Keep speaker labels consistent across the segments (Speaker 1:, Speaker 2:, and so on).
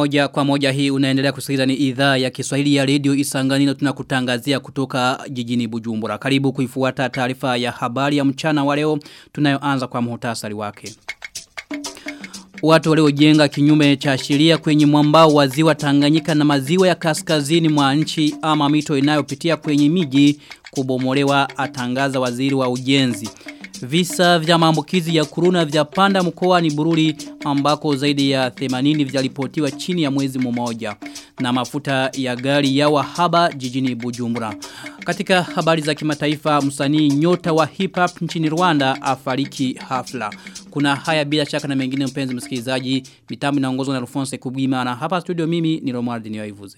Speaker 1: Moja kwa moja hii unaendelea kusikiliza ni idhaa ya Kiswahili ya Radio Isanganiro tunakutangazia kutoka jijini Bujumbura. Karibu kuifuata taarifa ya habari ya mchana wa leo tunayoanza kwa muhtasari wake. Watu waliojenga kinyume cha sheria kwenye mwambao wa ziwa Tanganyika na maziwa ya kaskazini mwa nchi ama mito inayopitia kwenye miji kubomolewa atangaza waziri wa ujenzi. Visa vya maambukizi ya kuruna vya panda mkoa ni bururi ambako zaidi ya 80 vyalipotiwa chini ya mwezi mmoja na mafuta ya gari ya wahaba jijini Bujumbura. Katika habari za kimataifa msanii nyota wa hip hop nchini Rwanda afariki hafla. Kuna haya bila shaka na mengine mpenzi msikilizaji mitambo inaongozwa na Alphonse Kubwima na hapa studio mimi ni Romuald Niyoivuze.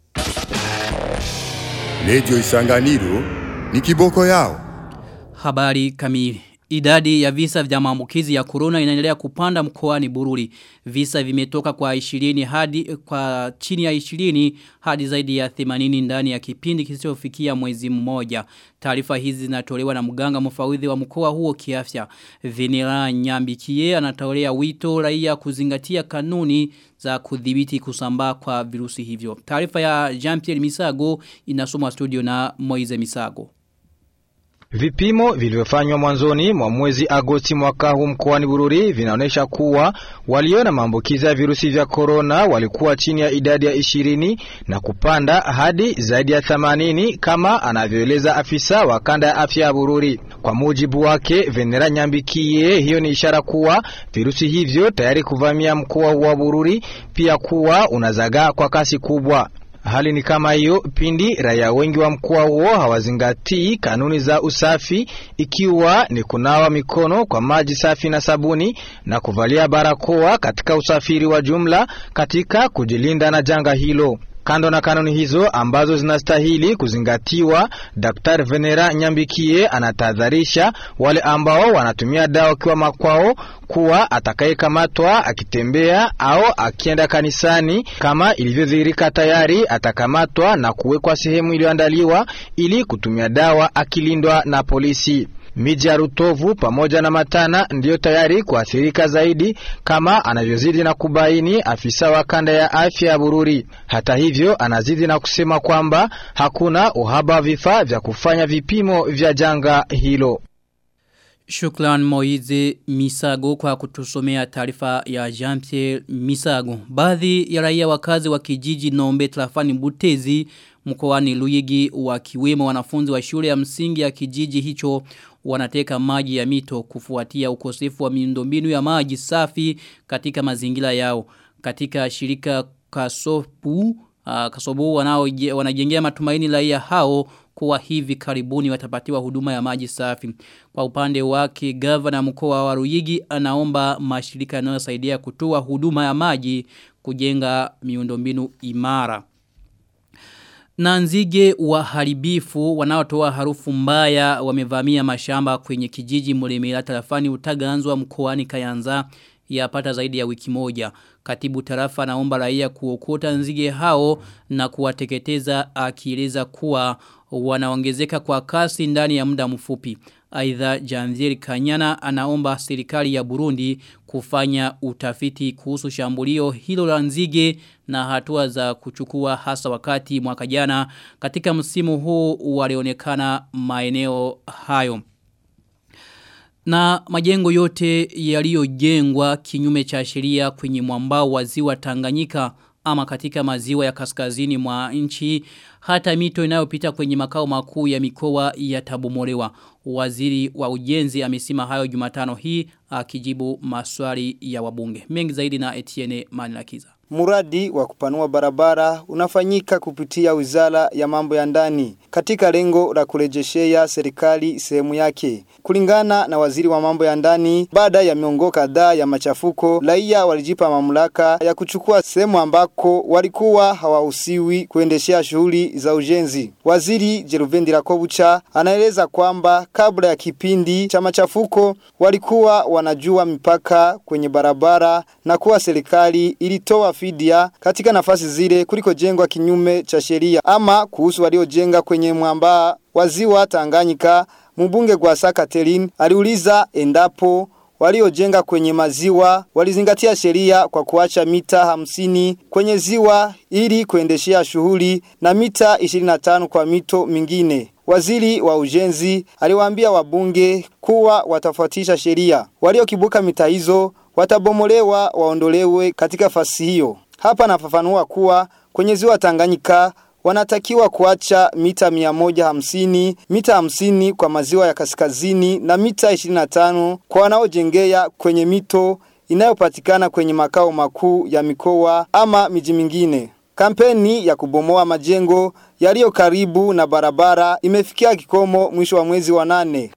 Speaker 2: Radio Isanganiro ni kiboko yao.
Speaker 1: Habari kamili. Idadi ya visa vya maambukizi ya corona inaendelea kupanda mkoani Bururi. Visa vimetoka kwa 20 hadi kwa chini ya 20 hadi zaidi ya 80 ndani ya kipindi kisichofikia mwezi mmoja. Taarifa hizi zinatolewa na mganga mfawidhi wa mkoa huo kiafya. Venera Nyambikie anatolea wito raia kuzingatia kanuni za kudhibiti kusambaa kwa virusi hivyo. Taarifa ya Jean-Pierre Misago inasomwa studio na Moize Misago.
Speaker 3: Vipimo vilivyofanywa mwanzoni mwa mwezi Agosti mwaka huu mkoani Bururi vinaonyesha kuwa walio na maambukizi ya virusi vya korona walikuwa chini ya idadi ya ishirini na kupanda hadi zaidi ya themanini kama anavyoeleza afisa wa kanda ya afya ya Bururi. Kwa mujibu wake Venera Nyambikie, hiyo ni ishara kuwa virusi hivyo tayari kuvamia mkoa wa Bururi, pia kuwa unazagaa kwa kasi kubwa. Hali ni kama hiyo pindi raia wengi wa mkoa huo hawazingatii kanuni za usafi, ikiwa ni kunawa mikono kwa maji safi na sabuni na kuvalia barakoa katika usafiri wa jumla katika kujilinda na janga hilo. Kando na kanuni hizo ambazo zinastahili kuzingatiwa, Daktari Venera Nyambikie anatahadharisha wale ambao wanatumia dawa wakiwa makwao kuwa atakayekamatwa akitembea au akienda kanisani kama ilivyodhihirika tayari atakamatwa na kuwekwa sehemu iliyoandaliwa ili kutumia dawa akilindwa na polisi. Miji ya Rutovu pamoja na Matana ndiyo tayari kuathirika zaidi kama anavyozidi na kubaini afisa wa kanda ya afya ya Bururi. Hata hivyo, anazidi na kusema kwamba hakuna uhaba wa vifaa vya kufanya vipimo vya janga hilo.
Speaker 1: Shukran Moize Misago kwa kutusomea taarifa ya Jean-Pierre Misago. Baadhi ya raia wakazi wa kijiji Nombe Trafani Butezi mkoani Luyigi wakiwemo wanafunzi wa shule ya msingi ya kijiji hicho wanateka maji ya mito kufuatia ukosefu wa miundombinu ya maji safi katika mazingira yao. Katika shirika Kasopu uh, Kasobu wanao wanajengea matumaini raia hao kuwa hivi karibuni watapatiwa huduma ya maji safi. Kwa upande wake gavana mkoa wa Ruyigi anaomba mashirika yanayosaidia kutoa huduma ya maji kujenga miundombinu imara. Na nzige waharibifu wanaotoa harufu mbaya wamevamia mashamba kwenye kijiji Mulemela tarafani utaganzwa mkoani Kayanza yapata zaidi ya wiki moja. Katibu tarafa naomba raia kuokota nzige hao na kuwateketeza akieleza kuwa wanaongezeka kwa kasi ndani ya muda mfupi. Aidha Janvier Kanyana anaomba serikali ya Burundi kufanya utafiti kuhusu shambulio hilo la nzige na hatua za kuchukua hasa wakati mwaka jana katika msimu huu walionekana maeneo hayo. Na majengo yote yaliyojengwa kinyume cha sheria kwenye mwambao wa ziwa Tanganyika ama katika maziwa ya kaskazini mwa nchi hata mito inayopita kwenye makao makuu ya mikoa yatabomolewa. Waziri wa ujenzi amesema hayo Jumatano hii akijibu maswali ya wabunge. Mengi zaidi na Etienne Manilakiza.
Speaker 4: Muradi wa kupanua barabara unafanyika kupitia wizara ya mambo ya ndani katika lengo la kurejeshea serikali sehemu yake. Kulingana na waziri wa mambo ya ndani, baada ya miongo kadhaa ya machafuko, raia walijipa mamlaka ya kuchukua sehemu ambako walikuwa hawahusiwi kuendeshea shughuli za ujenzi. Waziri Jeruvendi Rakobucha anaeleza kwamba kabla ya kipindi cha machafuko walikuwa wanajua mipaka kwenye barabara na kuwa serikali ilitoa fidia katika nafasi zile kuliko jengwa kinyume cha sheria ama kuhusu waliojenga kwenye mwamba wa ziwa Tanganyika mbunge Gwasa Catherine aliuliza endapo waliojenga kwenye maziwa walizingatia sheria kwa kuacha mita hamsini kwenye ziwa ili kuendeshea shughuli na mita 25 kwa mito mingine. Waziri wa ujenzi aliwaambia wabunge kuwa watafuatisha sheria. Waliokibuka mita hizo watabomolewa waondolewe katika fasi hiyo. Hapa nafafanua kuwa kwenye ziwa Tanganyika wanatakiwa kuacha mita 150, mita 50 kwa maziwa ya kaskazini na mita 25 kwa wanaojengea kwenye mito inayopatikana kwenye makao makuu ya mikoa ama miji mingine. Kampeni ya kubomoa majengo yaliyo karibu na barabara imefikia kikomo mwisho wa mwezi wa nane.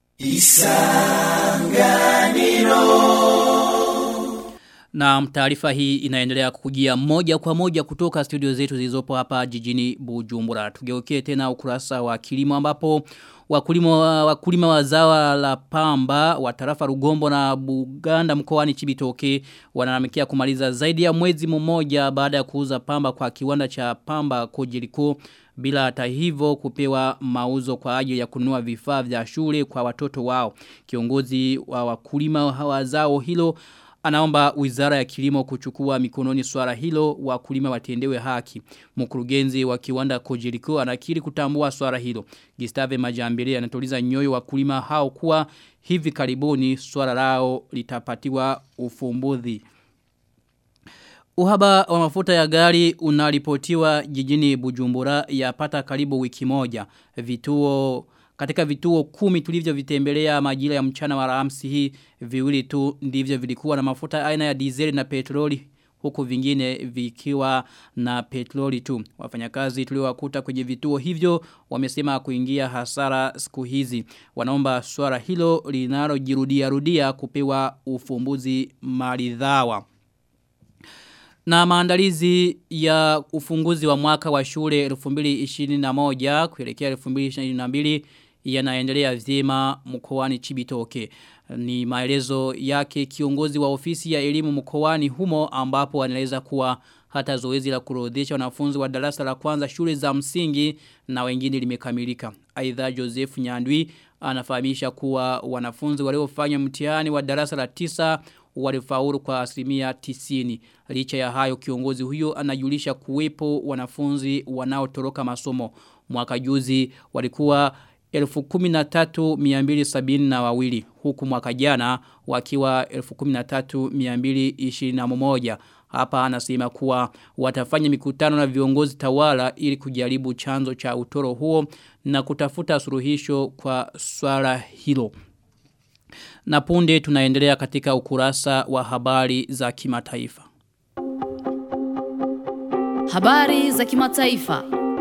Speaker 1: Na taarifa hii inaendelea kukujia moja kwa moja kutoka studio zetu zilizopo hapa jijini Bujumbura. Tugeukie tena ukurasa wa kilimo ambapo wakulima wakulima wa zawa la pamba wa tarafa Rugombo na Buganda mkoani Chibitoke wanalamikia kumaliza zaidi ya mwezi mmoja baada ya kuuza pamba kwa kiwanda cha pamba Kojiriko bila hata hivyo kupewa mauzo kwa ajili ya kununua vifaa vya shule kwa watoto wao. Kiongozi wa wakulima wa zao hilo anaomba wizara ya kilimo kuchukua mikononi swala hilo wakulima watendewe haki. Mkurugenzi wa kiwanda Kojiriko anakiri kutambua swala hilo. Gustave Majambele anatuliza nyoyo wakulima hao kuwa hivi karibuni swala lao litapatiwa ufumbuzi. Uhaba wa mafuta ya gari unaripotiwa jijini Bujumbura yapata karibu wiki moja. Vituo katika vituo kumi tulivyo vitembelea majira ya mchana wa Alhamisi hii viwili tu ndivyo vilikuwa na mafuta aina ya dizeli na petroli huku vingine vikiwa na petroli tu. Wafanyakazi tuliowakuta kwenye vituo hivyo wamesema kuingia hasara siku hizi. Wanaomba swala hilo linalojirudia rudia kupewa ufumbuzi maridhawa. Na maandalizi ya ufunguzi wa mwaka wa shule 2021 kuelekea 2022 yanaendelea vyema mkoani Chibitoke. Ni maelezo yake kiongozi wa ofisi ya elimu mkoani humo ambapo anaeleza kuwa hata zoezi la kurodhesha wanafunzi wa darasa la kwanza shule za msingi na wengine limekamilika. Aidha Joseph Nyandwi anafahamisha kuwa wanafunzi waliofanya mtihani wa darasa la tisa walifaulu kwa asilimia tisini. Licha ya hayo kiongozi huyo anajulisha kuwepo wanafunzi wanaotoroka masomo. Mwaka juzi walikuwa 13272 huku mwaka jana wakiwa 13221. Hapa anasema kuwa watafanya mikutano na viongozi tawala ili kujaribu chanzo cha utoro huo na kutafuta suluhisho kwa swala hilo. Na punde tunaendelea katika ukurasa wa habari za kimataifa.
Speaker 5: Habari za kimataifa.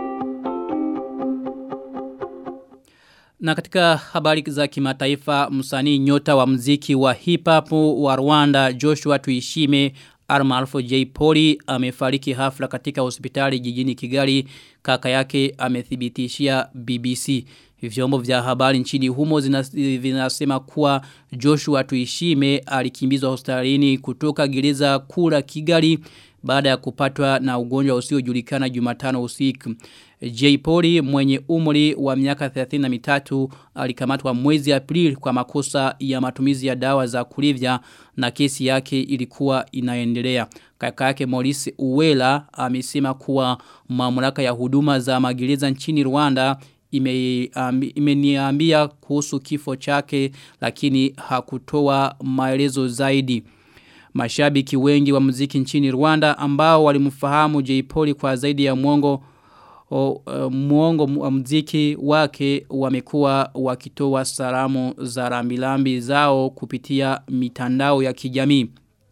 Speaker 1: Na katika habari za kimataifa msanii nyota wa mziki wa hip hop wa Rwanda Joshua Tuishime almaarufu J Poli amefariki hafla katika hospitali jijini Kigali kaka yake amethibitishia BBC. Vyombo vya habari nchini humo vinasema kuwa Joshua Tuishime alikimbizwa hospitalini kutoka gereza kula Kigali baada ya kupatwa na ugonjwa usiojulikana Jumatano usiku. J. Poli mwenye umri wa miaka 33 alikamatwa mwezi Aprili kwa makosa ya matumizi ya dawa za kulevya na kesi yake ilikuwa inaendelea. Kaka yake Maurice Uwela amesema kuwa mamlaka ya huduma za magereza nchini Rwanda imeniambia ime kuhusu kifo chake lakini hakutoa maelezo zaidi. Mashabiki wengi wa muziki nchini Rwanda ambao walimfahamu J. Poli kwa zaidi ya mwongo o, uh, muongo wa mziki wake wamekuwa wakitoa salamu za rambilambi zao kupitia mitandao ya kijamii.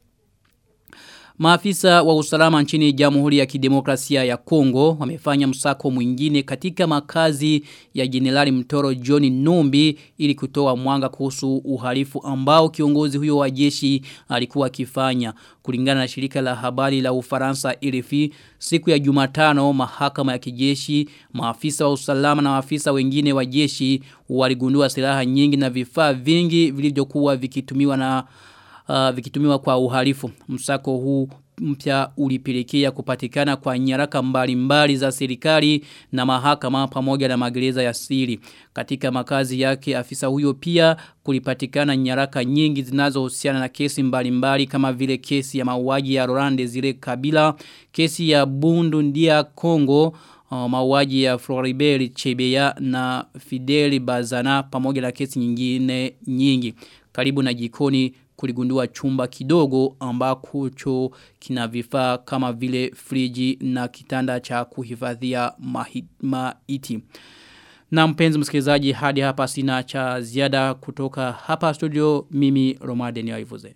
Speaker 1: Maafisa wa usalama nchini Jamhuri ya Kidemokrasia ya Kongo wamefanya msako mwingine katika makazi ya Jenerali Mtoro John Numbi ili kutoa mwanga kuhusu uhalifu ambao kiongozi huyo wa jeshi alikuwa akifanya. Kulingana na shirika la habari la Ufaransa RFI, siku ya Jumatano mahakama ya kijeshi, maafisa wa usalama na maafisa wengine wa jeshi waligundua silaha nyingi na vifaa vingi vilivyokuwa vikitumiwa na uh, vikitumiwa kwa uhalifu. Msako huu mpya ulipelekea kupatikana kwa nyaraka mbalimbali za serikali na mahakama pamoja na magereza ya siri. Katika makazi yake afisa huyo pia kulipatikana nyaraka nyingi zinazohusiana na kesi mbalimbali kama vile kesi ya mauaji ya Rolande zile Kabila, kesi ya Bundu ndia Kongo, uh, mauaji ya Floribert Chebeya na Fidel Bazana pamoja na kesi nyingine nyingi. Karibu na jikoni kuligundua chumba kidogo ambako cho kina vifaa kama vile friji na kitanda cha kuhifadhia maiti. Na mpenzi msikilizaji hadi hapa sina cha ziada kutoka hapa studio mimi Romadeni Waivuze.